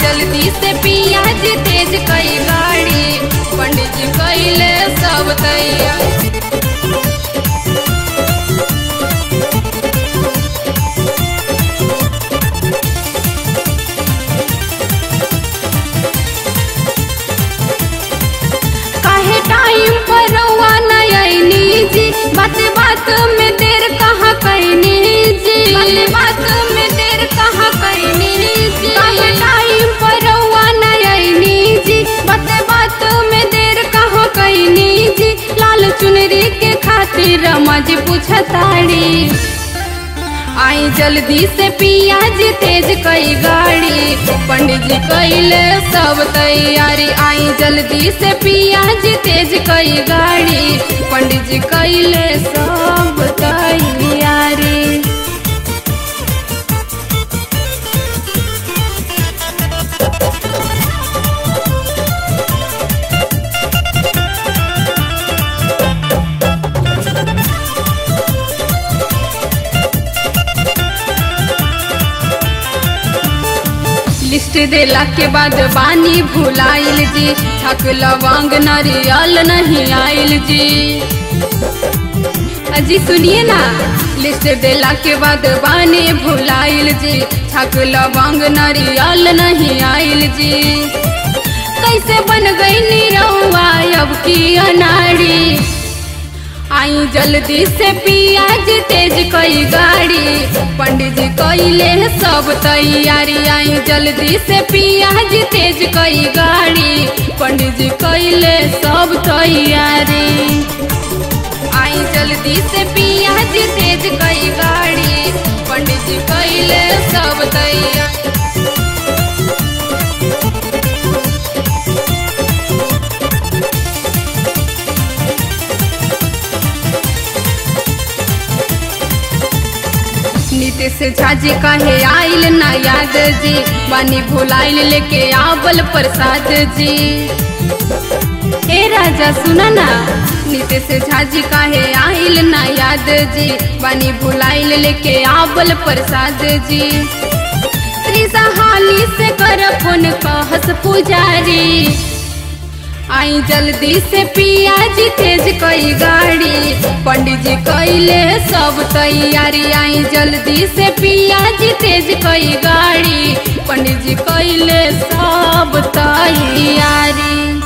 जल्दी से पिया जी तेज कई गाड़ी पंडित जी कैले सब तैयार काहे टाइम पर रउआ नहीं आईनी जी बात बात में देर कहाँ कैनी जी बात बात में देर कहाँ कैनी जी काहे टाइम पर रउआ नहीं आईनी जी बात बात में देर कहाँ कैनी जी लाल चुनरी के खातिर रमा जी पूछताड़ी आई जल्दी से पिया जी तेज कई गाड़ी पंडित जी कैले सब तैयारी आई जल्दी से पिया जी तेज कई गाड़ी पंडित जी कैले सब तैयारी लिस्ट देला के बाद बानी भुलाइल जी थक लवांग नारियल नहीं आइल जी अजी सुनिए ना लिस्ट देला के बाद बानी भुलाइल जी थक लवांग नारियल नहीं आइल जी कैसे बन गई निरहुआ अब की अनाड़ी आई जल्दी से पिया जी तेज कई गाड़ी पंडित जी कैले सब तैयारी आई जल्दी से पिया जी तेज कई गाड़ी पंडित जी कैले सब तैयारी आई जल्दी से पिया जी तेज कई गाड़ी पंडित जी कैले सब तैयारी नीतीश झाजी कहे आइल ना याद जी बानी भुलाइल लेके आवल प्रसाद जी ए राजा सुना ना नीतीश झाजी कहे आइल ना याद जी बानी भुलाइल लेके आवल प्रसाद जी त्रिसा हाली से कर फोन कहस पुजारी आई जल्दी से पिया जी तेज कई गाड़ी पंडित जी कैले सब तैयारी आई जल्दी से पिया जी तेज कई गाड़ी पंडित जी कैले सब तैयारी